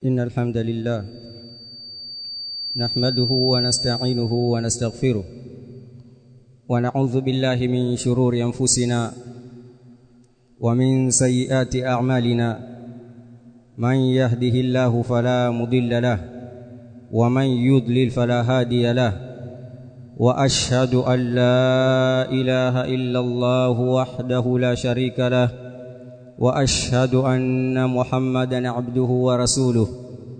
إن الحمد لله نحمده ونستعينه ونستغفره ونعوذ بالله من شرور أنفسنا ومن سيئات أعمالنا من يهده الله فلا مضل له ومن يضلل فلا هادي له وأشهد أن لا إله إلا الله وحده لا شريك له واشهد ان محمدا عبده ورسوله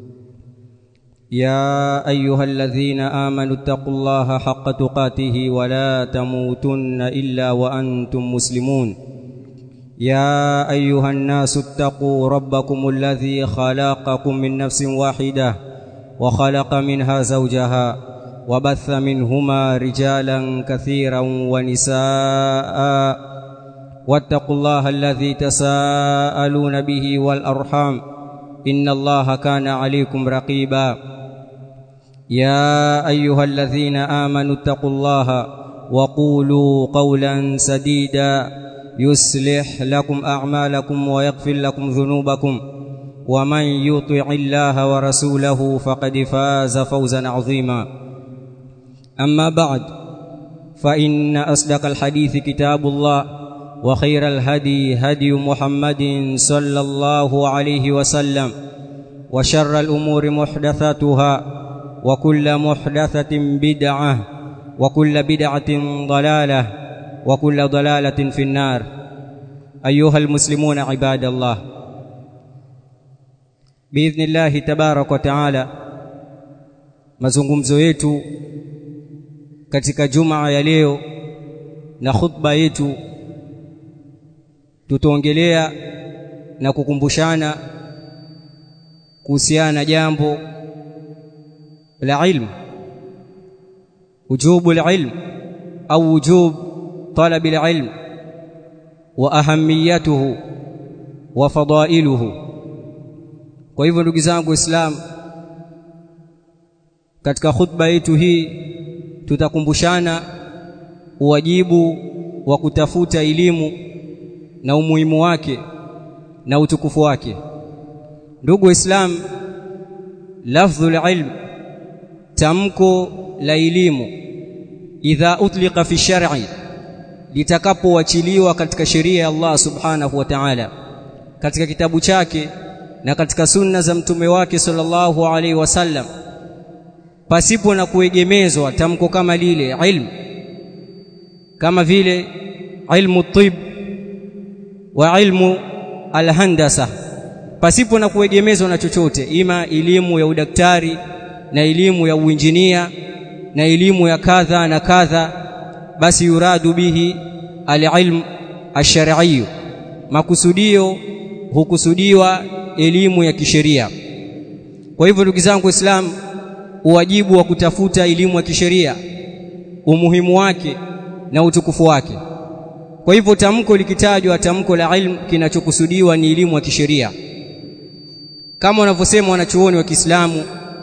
يا ايها الذين امنوا اتقوا الله حق تقاته ولا تموتن الا وانتم مسلمون يا ايها الناس اتقوا ربكم الذي خلقكم من نفس واحده وخلق منها زوجها وبث منهما رجالا كثيرا ونساء واتقوا الله الذي تساءلون به والارحام ان الله كان عليكم رقيبا يا ايها الذين امنوا اتقوا الله وقولوا قولا سديدا يصلح لكم اعمالكم ويغفر لكم ذنوبكم ومن يطع الله ورسوله فقد فاز فوزا عظيما اما بعد فان اصدق الحديث كتاب الله وخير الهدي هدي محمد صلى الله عليه وسلم وشر الأمور محدثاتها وكل محدثة بدعة وكل بدعة ضلالة وكل ضلالة في النار أيها المسلمون عباد الله بإذن الله تبارك وتعالى mazungumzo yetu katika jumaa ya leo na khutba yetu tutaongelea na kukumbushana kuhusiana na jambo la ilmu wujubu ilm au wujub talab ilm wa ahamiyatuhu wa fadailuhu kwa hivyo ndugu zangu islam katika khutba yetu hii tutakumbushana uwajibu wa kutafuta elimu na umuhimu wake na utukufu wake ndugu waislamu lafdhul ilm tamko la elimu idha utliqa fi shar'i litakapoachiliwa katika sheria ya Allah subhanahu wa ta'ala katika kitabu chake na katika sunna za mtume wake sallallahu alaihi wasallam pasipo na kuegemezwa tamko kama lile ilmu kama vile ilmu tib wa ilmu alhandasa pasipo na kuegemezwa na chochote ima elimu ya udaktari na elimu ya uinjinia na elimu ya kadha na kadha basi yuradu bihi alilm ash-shar'i makusudio hukusudiwa elimu ya kisheria kwa hivyo ndugu zangu waislamu uwajibu wa kutafuta elimu ya kisheria umuhimu wake na utukufu wake kwa hivyo tamko likitajwa tamko la ilmu kinachokusudiwa ni elimu ya kisheria kama wanavyosema wanachuoni wa Kiislamu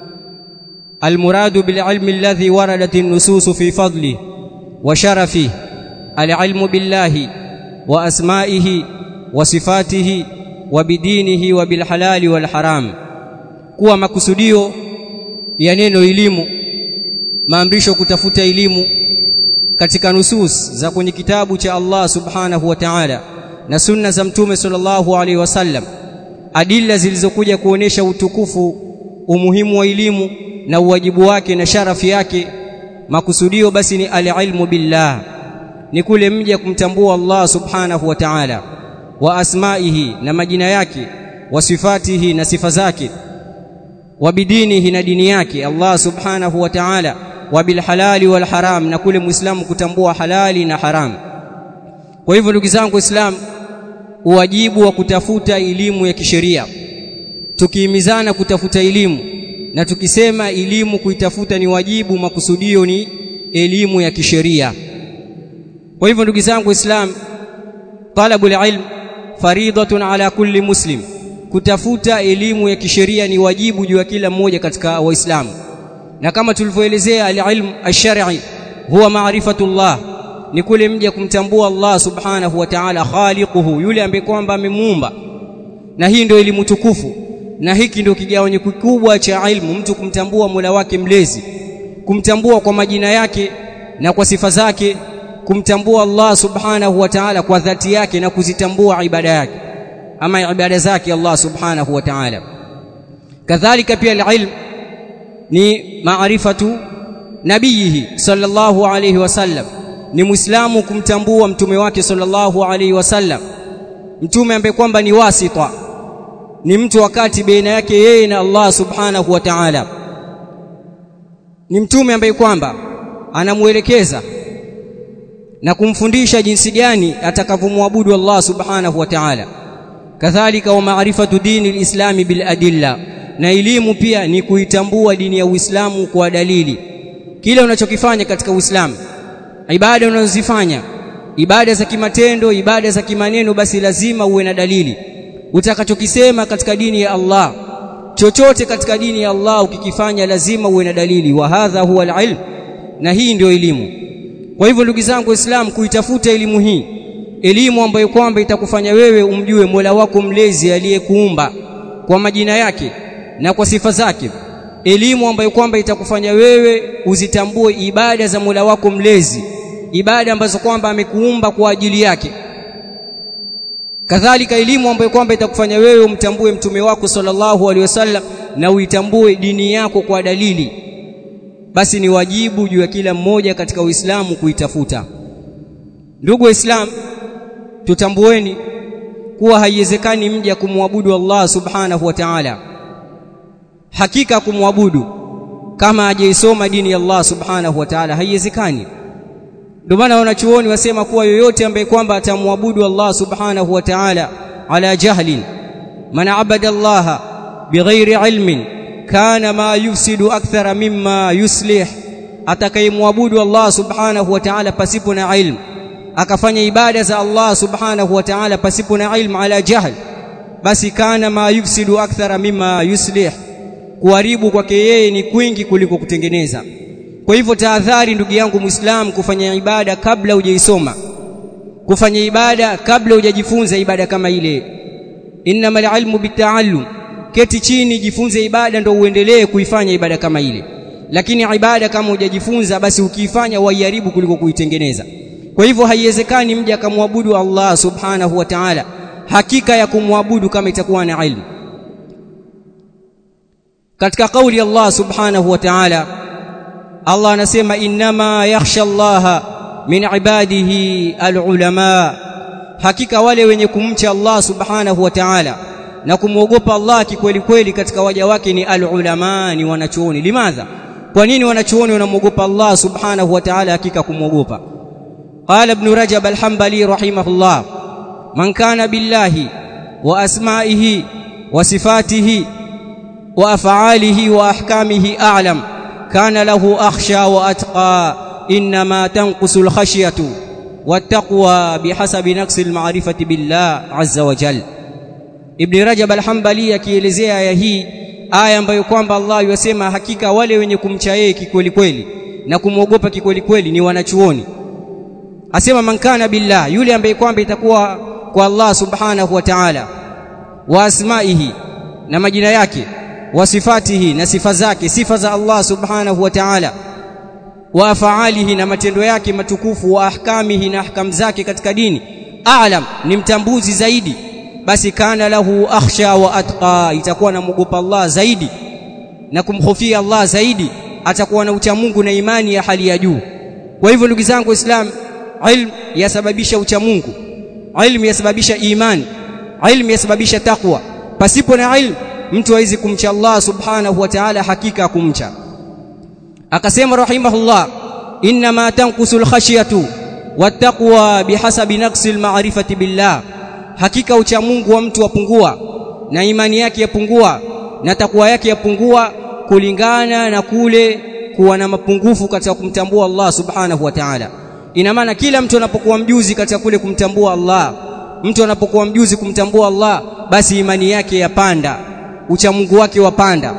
almuradu bililmi alladhi waradat an-nusus fi fadli wa sharafi alilmu billahi wa asma'ihi wa sifatihi wa bidinihi wa bilhalali wal haram kuwa makusudio ya neno elimu maamrisho kutafuta elimu katika nusus za kwenye kitabu cha Allah subhanahu wa ta'ala na sunna za mtume sallallahu alaihi wasallam adilla zilizokuja kuonesha utukufu umuhimu wa elimu na uwajibu wake na sharafi yake makusudio basi ni alilmu billah ni kule mja kumtambua Allah subhanahu wa ta'ala wa asmaihi na majina yake wa sifatihi na sifa zake wa bidinihi na dini yake Allah subhanahu wa ta'ala wa bil halali wal haram na kule muislamu kutambua halali na haram kwa hivyo ndugu zangu waislamu uwajibu wa kutafuta elimu ya kisheria tukihimizana kutafuta elimu na tukisema elimu kuitafuta ni wajibu makusudio ni elimu ya kisheria kwa hivyo ndugu zangu waislamu talabul ilm faridatun ala kulli muslim kutafuta elimu ya kisheria ni wajibu juu ya kila mmoja katika waislamu na kama tulivyoelezea alilm ash-shar'i huwa maarifatullah ni kule mja kumtambua Allah subhanahu wa ta'ala khaliquhu yule ambaye kwamba amemuumba na hii ndio elimu tukufu na hiki ndio kigawanyo kikubwa cha ilmu mtu kumtambua Mola wake mlezi kumtambua kwa majina yake na kwa sifa zake kumtambua Allah subhanahu wa ta'ala kwa dhati yake na kuzitambua ibada yake ama ibada zake Allah subhanahu wa ta'ala kadhalika pia alilm ni maarifatu nabiyihi sallallahu alayhi wasallam ni muislamu kumtambua mtume wake sallallahu alayhi wasallam mtume ambaye kwamba ni wasita ni mtu wakati baina yake yeye na Allah subhanahu wa ta'ala ni mtume ambaye kwamba anamuelekeza na kumfundisha jinsi gani atakavyomwabudu Allah subhanahu wa ta'ala kadhalika wa maarifatu dini alislami bil adilla na elimu pia ni kuitambua dini ya Uislamu kwa dalili kile unachokifanya katika Uislamu ibada unazozifanya ibada za kimatendo ibada za kimaneno basi lazima uwe na dalili utakachokisema katika dini ya Allah chochote katika dini ya Allah ukikifanya lazima uwe na dalili wa hadha huwa alilm na hii ndio elimu kwa hivyo ndugu zangu waislamu kuitafuta elimu hii elimu ambayo kwamba itakufanya wewe umjue Mola wako mlezi aliyekuumba kwa majina yake na kwa sifa zake elimu ambayo kwamba itakufanya wewe uzitambue ibada za Mola wako mlezi ibada ambazo kwamba amekuumba kwa ajili yake kadhalika elimu ambayo kwamba itakufanya wewe umtambue mtume wako sallallahu alaihi wasallam na uitambue dini yako kwa dalili basi ni wajibu juu ya kila mmoja katika Uislamu kuitafuta ndugu waislamu tutambueni kuwa haiwezekani mja kumwabudu Allah subhanahu wa ta'ala hakika kumwabudu kama hajaisoma dini ya Allah subhanahu wa ta'ala haiwezekani ndio maana wanachuoni wasema kuwa yoyote ambaye kwamba atamwabudu Allah subhanahu wa ta'ala ala jahlin man abada Allah bighairi ilmin kana ma yufsidu akthara mimma yuslih atakayemwabudu Allah subhanahu wa ta'ala pasipo na ilmu akafanya ibada za Allah subhanahu wa ta'ala pasipo na ilmu ala jahl basi kana ma yufsidu akthara mimma yuslih kuharibu kwake yeye ni kwingi kuliko kutengeneza kwa hivyo tahadhari ndugu yangu muislamu kufanya ibada kabla hujaisoma kufanya ibada kabla hujajifunza ibada kama ile innamal ilmu bitaallum keti chini jifunze ibada ndo uendelee kuifanya ibada kama ile lakini ibada kama hujajifunza basi ukiifanya waiharibu kuliko kuitengeneza kwa hivyo haiwezekani mja akamwabudu Allah subhanahu wa ta'ala hakika ya kumwabudu kama itakuwa na ilmu katika kauli Allah subhanahu wa ta'ala Allah anasema innama yakhsha Allah min ibadihi alulama hakika wale wenye kumcha Allah subhanahu wa ta'ala na kumwogopa Allah kikweli kweli katika waja wake ni alulama ni wanachuoni limadha kwa nini wanachuoni wanamwogopa Allah subhanahu wa ta'ala hakika kumwogopa قال ابن رجب الحنبلي رحمه الله من كان بالله واسمائه وصفاته وافعاله واحكامه اعلم كان له اخشى واتقى انما تنقص الخشيه والتقوى بحسب نقص المعرفه بالله عز وجل ابن رجب الحنبلي akielezea aya hii aya ambayo kwamba Allah yasema hakika wale wenye kumcha yeye kikweli kweli na kumwogopa kikweli kweli ni wanachuoni asema man kana billah yule ambaye kwamba itakuwa kwa Allah subhanahu wa ta'ala wa asmaihi na majina yake wa sifatihi na sifa zake sifa za Allah subhanahu wa ta'ala wa afaalihi na matendo yake matukufu wa ahkamihi na ahkam zake katika dini a'lam ni mtambuzi zaidi basi kana lahu akhsha wa atqa itakuwa namwogopa Allah zaidi na kumhofia Allah zaidi atakuwa na ucha Mungu na imani ya hali ya juu kwa hivyo ndugu zangu waislamu ilmu yasababisha ucha Mungu ilmu yasababisha imani ilmu yasababisha takwa pasipo na ilmu mtu hawezi kumcha Allah subhanahu wa ta'ala hakika kumcha akasema rahimahullah inma tanqusul khashyatu wattaqwa bihasabi naqsi almarifati billah hakika ucha Mungu wa mtu wapungua na imani yake yapungua na takwa yake yapungua kulingana na kule kuwa na mapungufu katika kumtambua Allah subhanahu wa ta'ala ina maana kila mtu anapokuwa mjuzi katika kule kumtambua Allah mtu anapokuwa mjuzi kumtambua Allah basi imani yake yapanda ucha Mungu wake wapanda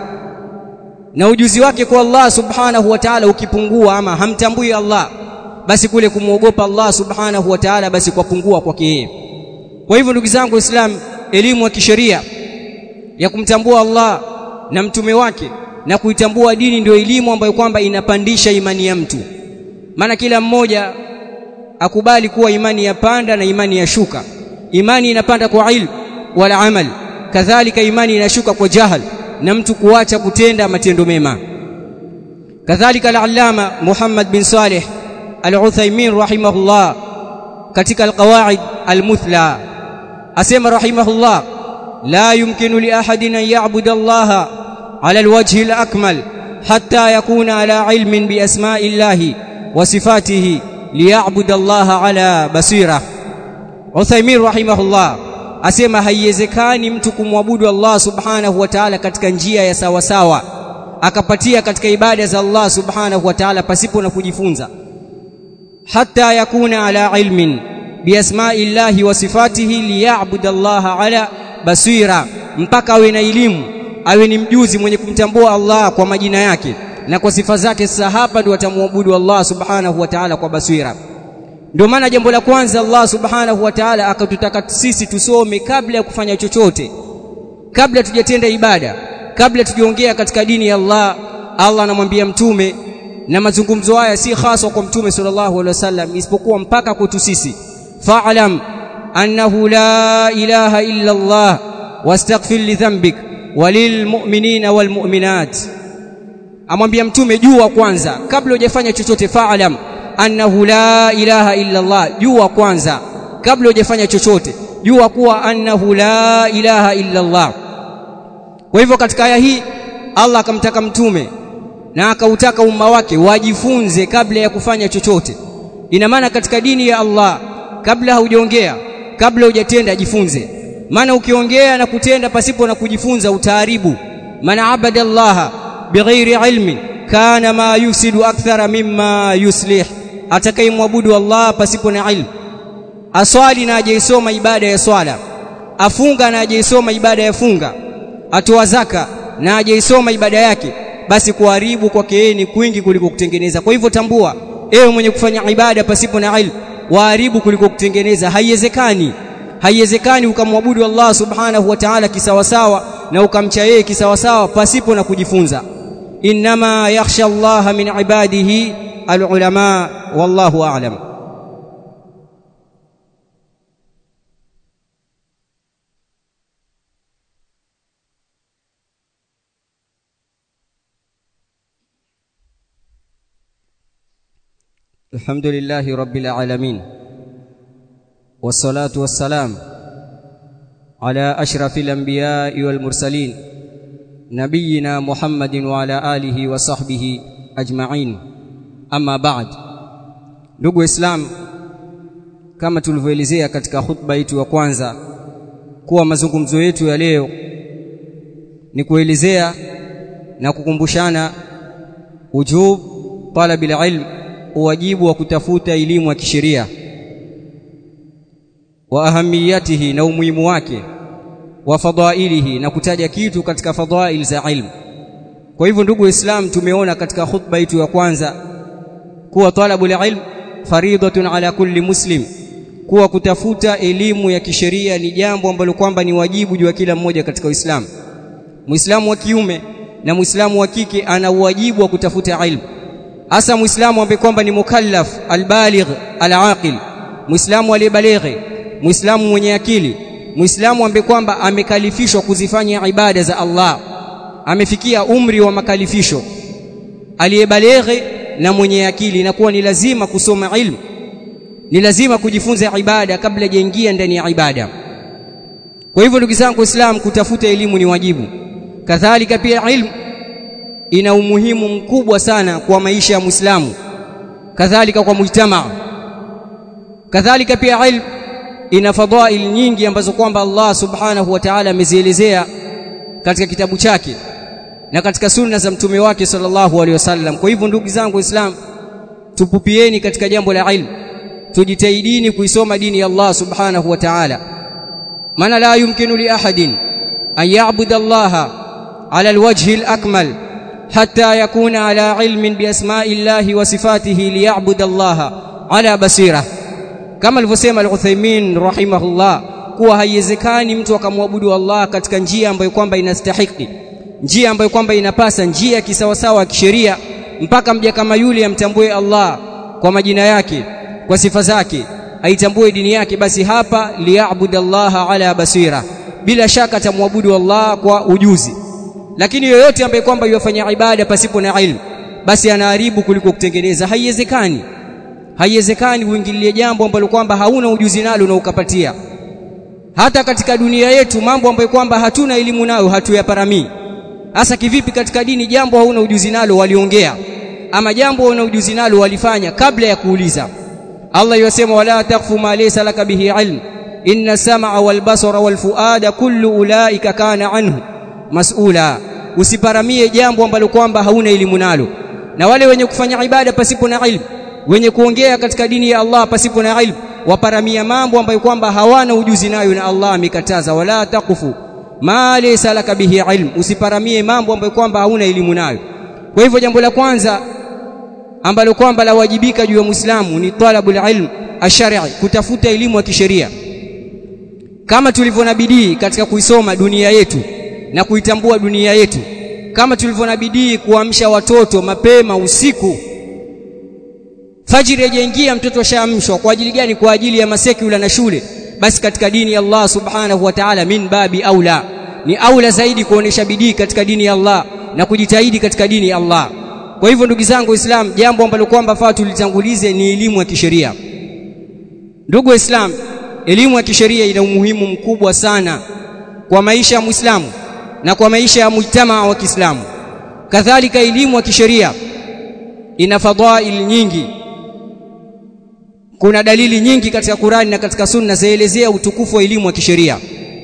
na ujuzi wake kwa Allah subhanahu wa ta'ala ukipungua ama hamtambui Allah basi kule kumwogopa Allah subhanahu wa ta'ala basi kwapungua kwake yeye kwa hivyo ndugu zangu waislamu elimu ya kisheria ya kumtambua Allah na mtume wake na kuitambua dini ndio elimu ambayo kwamba inapandisha imani ya mtu maana kila mmoja akubali kuwa imani yapanda na imani yashuka imani inapanda kwa ilmu wala amal kadhalika imani inashuka kwa jahal na mtu kuacha kutenda matendo mema kadhalika al-allama Muhammad bin Saleh al-Uthaymeen rahimahullah katika al-qawaid al-muthla asema rahimahullah la yumkinu li ahadin an ya'budu Allah ala al-wajhi al-akmal hatta yakuna ala ilmin bi asma'i Allah wa sifatihi liya'budu Allah ala basira Uthaymeen rahimahullah asema haiwezekani mtu kumwabudu Allah subhanahu wa ta'ala katika njia ya sawa sawa akapatia katika ibada za Allah subhanahu wa ta'ala pasipo na kujifunza hatta yakuna ala ilmin biasma'i llahi wa sifatihi liya'budu Allah ala basira mpaka awe na elimu awe ni mjuzi mwenye kumtambua Allah kwa majina yake na kwa sifa zake sasa hapa ndio atamwabudu Allah subhanahu wa ta'ala kwa basira ndio maana jambo la kwanza Allah subhanahu wa ta'ala akatutaka sisi tusome kabla ya kufanya chochote kabla tujatenda ibada kabla tujiongea katika dini ya Allah Allah anamwambia mtume na mazungumzo haya si hasa kwa mtume sallallahu alaihi wasallam isipokuwa mpaka kwetu sisi fa'lam annahu la ilaha illa Allah wastaghfir li dhanbik walilmu'minina walmu'minat amwambia mtume jua kwanza kabla hujafanya chochote fa'lam annahu la ilaha illa Allah jua kwanza kabla hujafanya chochote jua kuwa annahu la ilaha illa Allah kwa hivyo katika aya hii Allah akamtaka mtume na akautaka umma wake wajifunze kabla ya kufanya chochote ina maana katika dini ya Allah kabla haujaongea kabla hujatenda jifunze maana ukiongea na kutenda pasipo na kujifunza utaharibu maana abada Allah bighairi ilmin kana ma yusidu akthara mimma yuslih atakayemwabudu Allah pasipo na ilmu aswali na ajaisoma ibada ya swala afunga na ajaisoma ibada ya funga atoa zaka na ajaisoma ibada yake basi kuharibu kwake yeye ni kwingi kuliko kutengeneza kwa hivyo tambua ewe mwenye kufanya ibada pasipo na ilmu waharibu kuliko kutengeneza haiwezekani haiwezekani ukamwabudu Allah subhanahu wa ta'ala kisawasawa na ukamcha yeye kisawasawa pasipo na kujifunza inma yakhsha Allah min ibadihi alulama wallahu a'lam الحمد لله رب العالمين والصلاة والسلام على أشرف الأنبياء والمرسلين نبينا محمد وعلى آله وصحبه أجمعين أما بعد ndugu islam kama tulivyoelezea katika khutba yetu ya kwanza kuwa mazungumzo yetu ya leo ni kuelezea na kukumbushana ujub talabil ilm uwajibu wa kutafuta elimu ya kisheria wa ahamiyatihi na umuhimu wake wa fadailihi na kutaja kitu katika fadail za ilmu kwa hivyo ndugu islam tumeona katika khutba yetu ya kwanza kuwa talabul ilm faridatun ala kulli muslim kuwa kutafuta elimu ya kisheria ni jambo ambalo kwamba ni wajibu juu ya kila mmoja katika Uislamu Muislamu wa kiume na Muislamu wa kike ana uwajibu wa kutafuta ilmu hasa Muislamu ambaye kwamba ni mukallaf albaligh alaqil Muislamu aliyebalighi Muislamu mwenye akili Muislamu ambaye kwamba amekalifishwa kuzifanya ibada za Allah amefikia umri wa makalifisho aliyebalighi na mwenye akili inakuwa ni lazima kusoma ilmu ni lazima kujifunza ibada kabla hajaingia ndani ya ibada kwa hivyo ndugu zangu Waislamu kutafuta elimu ni wajibu kadhalika pia ilmu ina umuhimu mkubwa sana kwa maisha ya Muislamu kadhalika kwa mujtamaa kadhalika pia ilmu ina fadhail nyingi ambazo kwamba Allah subhanahu wa ta'ala amezielezea katika kitabu chake na katika sunna za mtume wake sallallahu alaihi wasallam kwa hivyo ndugu zangu waislamu tupupieni katika jambo la ilmu tujitahidini kuisoma dini ya Allah subhanahu wa ta'ala maana la yumkinu li ahadin an ya'budu Allah ala alwajhi alakmal hatta yakuna ala ilmin bi asma'i Allah wa sifatihi liya'budu Allah ala basira kama alivyosema al-Uthaymeen rahimahullah kuwa haiwezekani mtu akamwabudu Allah katika njia ambayo kwamba inastahiki njia ambayo kwamba inapasa njia kisawasawa ya kisheria mpaka mja kama yule amtambue Allah kwa majina yake kwa sifa zake aitambue dini yake basi hapa liyabudallaha ala basira bila shaka atamwabudu Allah kwa ujuzi lakini yoyote ambaye kwamba yafanya ibada pasipo na ilmu basi anaharibu kuliko kutengeneza haiwezekani haiwezekani uingilie jambo ambalo kwamba hauna ujuzi nalo na ukapatia hata katika dunia yetu mambo ambayo kwamba hatuna elimu nayo hatuyaparamii hasa kivipi katika dini jambo hauna ujuzi nalo waliongea ama jambo hauna ujuzi nalo walifanya kabla ya kuuliza Allah yasema wala takfu ma laysa laka bihi ilm inna sam'a wal basara wal fuada kullu ulaika kana anhu mas'ula usiparamie jambo ambalo kwamba hauna elimu nalo na wale wenye kufanya ibada pasipo na ilmu wenye kuongea katika dini ya Allah pasipo na ilmu waparamia mambo ambayo kwamba hawana ujuzi nayo na Allah amekataza wala takufu ma laysa laka bihi ilm usiparamie mambo ambayo kwamba hauna elimu nayo kwa hivyo jambo la kwanza ambalo kwamba lawajibika juu ya Muislamu ni talabul ilm ashari kutafuta elimu ya kisheria kama tulivyo na bidii katika kuisoma dunia yetu na kuitambua dunia yetu kama tulivyo na bidii kuamsha watoto mapema usiku fajiri yajaingia mtoto ashaamshwa kwa ajili gani kwa ajili ya masekula na shule basi katika dini ya Allah subhanahu wa ta'ala min babi aula ni aula zaidi kuonesha bidii katika dini ya Allah na kujitahidi katika dini ya Allah kwa hivyo ndugu zangu Waislamu jambo ambalo kwamba faa tulitangulize ni elimu ya kisheria ndugu Waislamu elimu ya kisheria ina umuhimu mkubwa sana kwa maisha ya Muislamu na kwa maisha ya mujtamaa wa Kiislamu kadhalika elimu ya kisheria ina fadhail nyingi kuna dalili nyingi katika Qur'ani na katika Sunna zaelezea utukufu wa elimu ya kisheria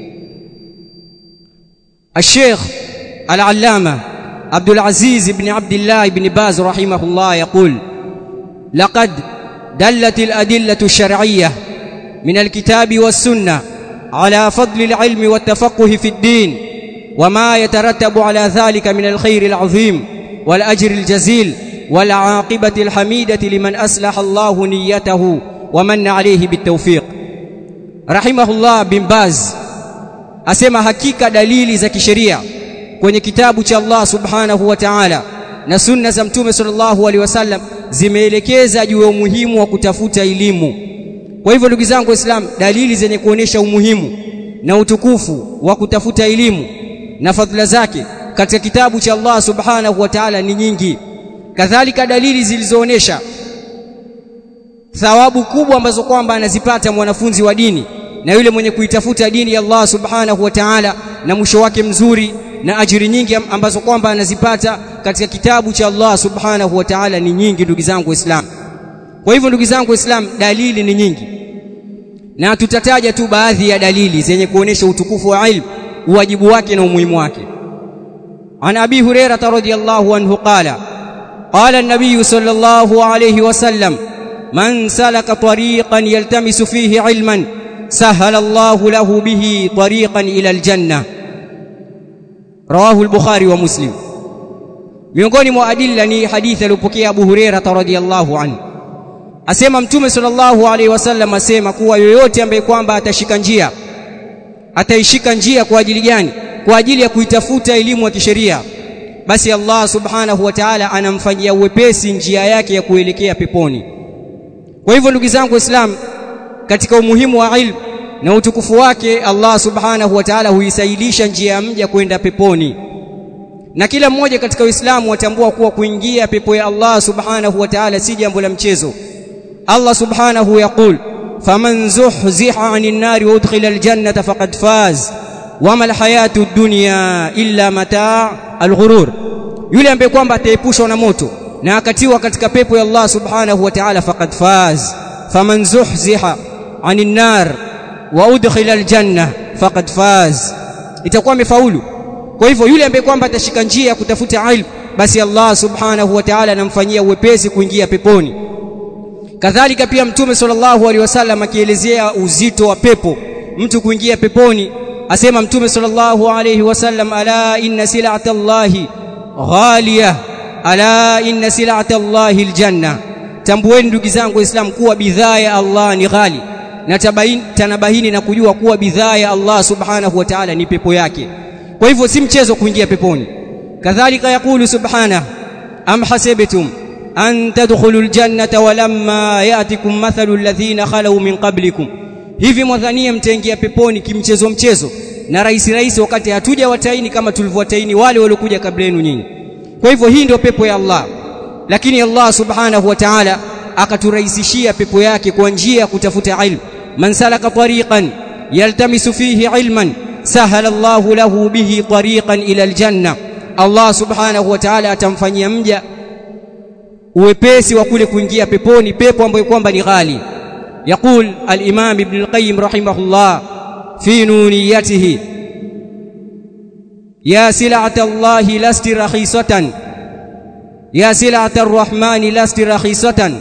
الشيخ العلامة عبد العزيز بن عبد الله بن باز رحمه الله يقول لقد دلت الأدلة الشرعية من الكتاب والسنة على فضل العلم والتفقه في الدين وما يترتب على ذلك من الخير العظيم والأجر الجزيل والعاقبة الحميدة لمن أصلح الله نيته ومن عليه بالتوفيق رحمه الله بن باز asema hakika dalili za kisheria kwenye kitabu cha Allah subhanahu wa ta'ala na sunna za mtume sallallahu alaihi wasallam zimeelekeza juu ya umuhimu wa kutafuta elimu kwa hivyo ndugu zangu waislamu dalili zenye kuonesha umuhimu na utukufu wa kutafuta elimu na fadhila zake katika kitabu cha Allah subhanahu wa ta'ala ni nyingi kadhalika dalili zilizoonesha thawabu kubwa ambazo kwamba anazipata mwanafunzi wa dini na yule mwenye kuitafuta dini ya Allah subhanahu wa ta'ala na mwisho wake mzuri na ajiri nyingi ambazo kwamba anazipata katika kitabu cha Allah subhanahu wa ta'ala ni nyingi ndugu zangu waislamu kwa hivyo ndugu zangu waislamu dalili ni nyingi na tutataja tu baadhi ya dalili zenye kuonesha utukufu wa ilmu uwajibu wake na umuhimu wake عن أبي هريرة رضي الله عنه قال قال النبي صلى الله عليه وسلم من سلك طريقا يلتمس فيه علما سهل الله له به طريقا إلى الجنة رواه البخاري ومسلم miongoni mwa adilla ni hadithi aliyopokea Abu Huraira radhiyallahu anhu asema mtume sallallahu alaihi wasallam asema kuwa yoyote ambaye kwamba atashika njia ataishika njia kwa ajili gani kwa ajili ya kuitafuta elimu ya kisheria basi Allah subhanahu wa ta'ala anamfanyia uwepesi njia yake ya kuelekea peponi kwa hivyo ndugu zangu waislamu katika umuhimu wa ilmu na utukufu wake Allah subhanahu wa ta'ala huisailisha njia ya mja kwenda peponi na kila mmoja katika Uislamu watambua kuwa kuingia pepo ya Allah subhanahu wa ta'ala si jambo la mchezo Allah subhanahu yaqul faman zuhziha 'anil nari wa udkhila aljannata faqad faz wama alhayatu dunya illa mataa alghurur yule ambaye kwamba ataepushwa na moto na akatiwa katika pepo ya Allah subhanahu wa ta'ala faqad faz faman zuhziha 'anil nar wa udkhila aljanna faqad faz itakuwa amefaulu kwa hivyo yule ambaye kwamba atashika njia ya kutafuta ilmu basi Allah subhanahu wa ta'ala anamfanyia uwepesi kuingia peponi kadhalika pia mtume sallallahu alaihi wasallam akielezea uzito wa pepo mtu kuingia peponi asema mtume sallallahu alaihi wasallam ala inna sil'atallahi ghaliya ala inna sil'atallahi aljanna tambueni ndugu zangu waislamu kuwa bidhaa ya Allah ni ghali na tabaini tanabahini na kujua kuwa bidhaa ya Allah subhanahu wa ta'ala ni pepo yake kwa hivyo si mchezo kuingia peponi kadhalika yakulu subhanahu am hasibtum an tadkhulul jannata walamma ya'tikum mathalu alladhina khalu min qablikum hivi mwadhania mtaingia peponi kimchezo mchezo na rahisi rahisi wakati hatuja wataini kama tulivyowataini wale waliokuja kabla yenu nyinyi kwa hivyo hii ndio pepo ya Allah lakini Allah subhanahu wa ta'ala akaturahisishia pepo yake kwa njia ya kutafuta ilmu man salaka tariqan yaltamisu fihi ilman sahala Allahu lahu bihi tariqan ila aljanna Allah subhanahu wa ta'ala atamfanyia mja uwepesi wa kule kuingia peponi pepo ambayo kwamba ni ghali يقول الإمام ابن القيم رحمه الله في نونيته يا سلعة الله لست رخيصة يا سلعة الرحمن لست رخيصة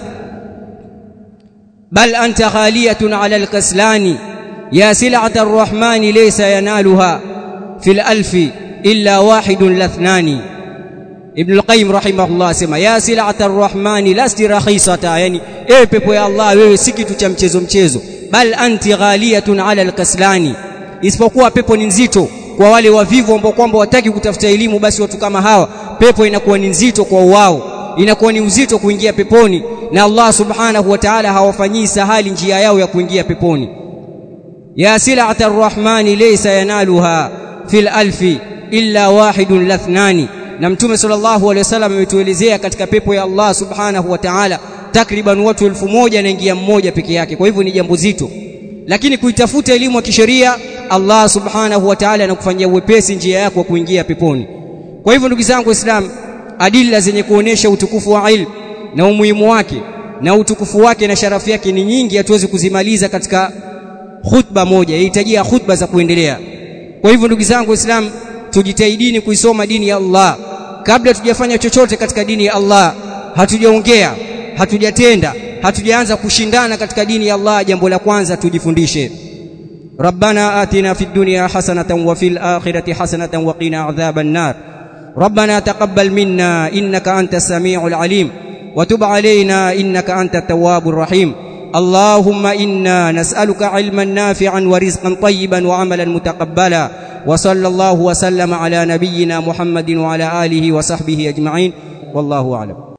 بل أنت غالية على الكسلان يا سلعة الرحمن ليس ينالها في الألف إلا واحد لاثنان Ibn al-Qayyim rahimahullah asema ya sil'ata ar-rahmani lasti rakhisata yani ewe pepo ya Allah wewe si kitu cha mchezo mchezo bal anti ghaliyatun ala al-kaslani isipokuwa pepo ni nzito kwa wale wavivu ambao kwamba wataki kutafuta elimu basi watu kama hawa pepo inakuwa ni nzito kwa wao inakuwa ni uzito kuingia peponi na Allah subhanahu wa ta'ala hawafanyii sahali njia yao ya kuingia peponi ya sil'ata ar-rahmani laysa yanaluha fil alfi illa wahidun lathnani na mtume sallallahu alaihi wasallam ametuelezea katika pepo ya Allah subhanahu wa ta'ala takriban watu elfu moja naingia mmoja peke yake kwa hivyo ni jambo zito lakini kuitafuta elimu ya kisheria Allah subhanahu wa ta'ala anakufanyia uwepesi njia yako ya kuingia peponi kwa hivyo ndugu zangu waislamu adilla zenye kuonesha utukufu wa ilmu na umuhimu wake na utukufu wake na sharafu yake ni nyingi hatuwezi kuzimaliza katika khutba moja yahitajia khutba za kuendelea kwa hivyo ndugu zangu waislamu tujitahidini kuisoma dini ya Allah kabla tujafanya chochote katika dini ya Allah hatujaongea hatujatenda hatujaanza kushindana katika dini ya Allah jambo la kwanza tujifundishe ربنا آتنا في الدنيا حسنة وفي الآخرة حسنة وقنا عذاب النار ربنا تقبل منا إنك أنت السميع العليم وتب علينا إنك أنت التواب الرحيم اللهم إنا نسألك علما نافعا ورزقا طيبا وعملا متقبلا وصلى الله وسلم على نبينا محمد وعلى آله وصحبه أجمعين والله أعلم